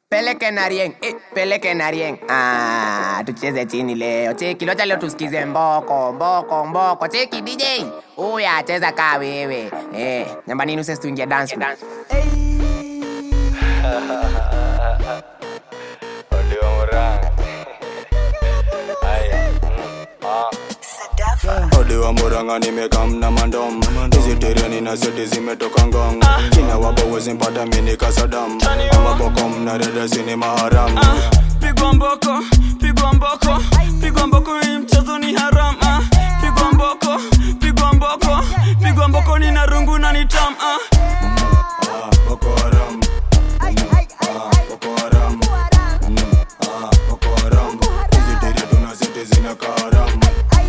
Peleke na rieng, eh, peleke na rieng. Ah, tucheze chini leo. Cheki, locha leo tusikize mboko, mboko, mboko. Cheki DJ. Uya, cheza kaa wewe. Eh, nyambani nuse tuingie dance floor. Audio Murang. Aya. mm, ah. Ode wa Murang'a nimekam na mandom hizi tereni na seti zimetoka ngong kina wabo wezi mpata mini kasadam amabokom na redesi ni maharam pigwa mboko pigwa mboko pigwa mboko hii mchezo ni haram ah. pigwa mboko pigwa mboko pigwa mboko ni na rungu na ni tam ah. Ah, Boko Haram Ah, Boko Haram Mm, ah, Boko Haram hizi tere tuna seti zina kaharam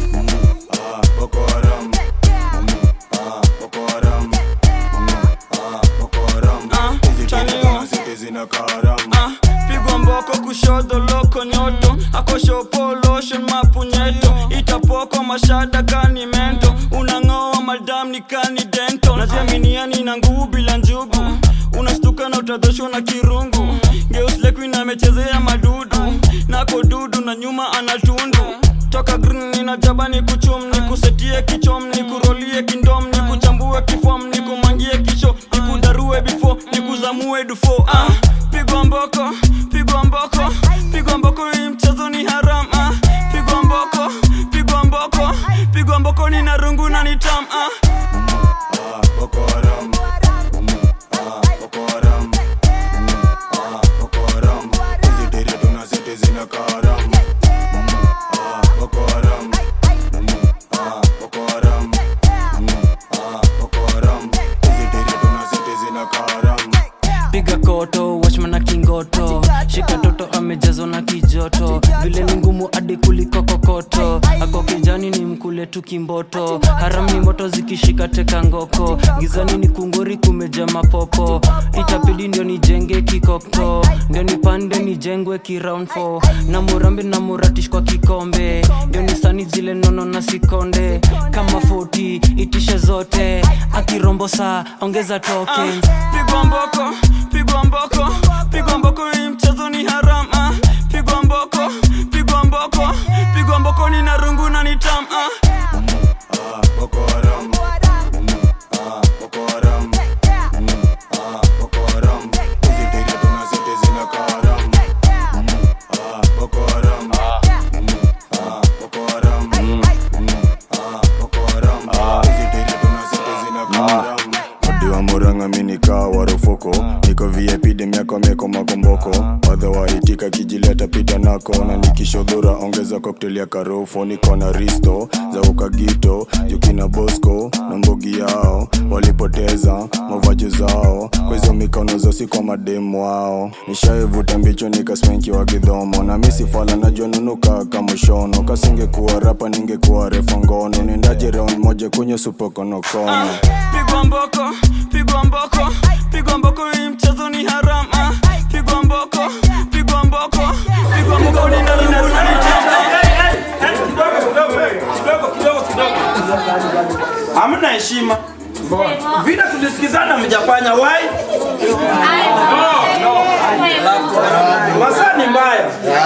Ah, Boko Haram Mm, ah, Boko Haram Mm, ah, Boko Haram hizi tere tuna seti zina kaharam ah. pigwa mboko kushoto loko nyoto akoshopo lotion mapunyeto itapoko mashada kani mento unang'oa madam ni kani dento naziaminiani na nguvu bila njugu unastuka na utadhoshwa na kirungu geuslekuin amechezea madudu nako dudu na nyuma anatundu toka green ninajaba ni kuchum ni kusetie kichom ni kurolie kindom ni kuchambue kifom ni kumangie kisho ni kudarue bifo ni kuzamue dufo ah. pigwa mboko pigwa mboko pigwa mboko hii mchezo ni haram ah. pigwa mboko pigwa mboko pigwa mboko ni na rungu na ni tam ah. Ah, Boko Haram Mm, ah, Boko Haram Mm, ah, Boko Haram hizi tere tuna seti zina kaharam Mm, ah, Boko Haram Mm, ah, Boko Haram Mm, ah, Boko Haram hizi tere tuna seti zina kaharam piga koto wachmana kingoto shika toto amejazwa na kijoto vile ni ngumu hadi kuliko kokoto ako kijani ni mkule tu kimboto haram ni moto zikishika teka ngoko gizani ni kungori kumeja mapopo itapidi ndio nijenge kikoko ndio nipande nijengwe kiround 4 na murambi na muratish kwa kikombe ndio nisani zile nono na sikonde kama 40 itishe zote akirombo saa ongeza token pigwa mboko pigwa mboko pigwa mboko hii mchezo ni haram ah. pigwa mboko pigwa mboko pigwa mboko ni na rungu na ni tam ah. Ah, Boko Haram Mm, ah, Boko Haram Mm, ah, Boko Haram hizi tere tuna seti zina kaharam Mm, ah, Boko Haram Mm, ah, Boko Haram Mm, ah, Boko Haram hizi tere tuna seti zina kaharam Odi wa Murang'a mini kaa warufuko niko VIP dem yako meko makomboko wadha waitika kijileta pita nako na nikishodhura ongeza cocktail ya karofo niko na risto za ukagito jukina bosco na mbogi yao walipoteza mavajo zao kwa hizo mikono zosi kwa mademu wao nishaivuta mbicho nikaspenki wa kidhomo na misifala najua nunuka kamushono kasingekuwa rapa ningekuwa refa ngono nendaje round moja kwenye supokonokono pigwa mboko pigwa mboko pigwa mboko hii mchezo ni haram ah. pigwa mboko pigwa mboko pigwa mboko ni na rungu na ni tam kidogo kidogo kidogo hamna heshima vile tulisikizana mjafanya wai masaa ni mbaya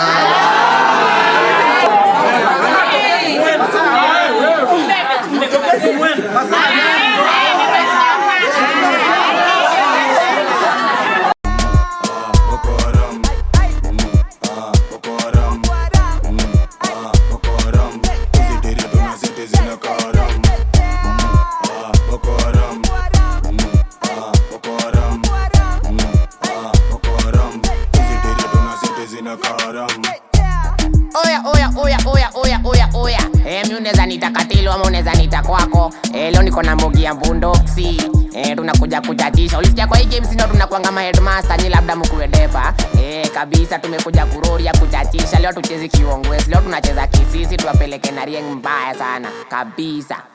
Boko Haram Mm, ah, Boko Haram Mm, ah, Boko Haram hizi tere tuna seti zina kaharam Mm, ah, Boko Haram Mm, ah, Boko Haram Mm, ah, Boko Haram hizi tere tuna seti zina kaharam Oya, oya, oya, oya, oya, oya, oya. Eh, mi unaweza nita katilo ama unaweza nita kwako. Eh, leo niko na mbogi ya mbundoksi. Eh, tunakuja kuchachisha. Ulisikia kwa hii game sino tunakuanga ma headmaster nyi labda mkuwe depa. Eh, kabisa tumekuja kuroria kuchachisha. Leo tuchezi kiongwesi. Leo tunacheza kisisi tuwapeleke na rieng mbaya sana. Kabisa.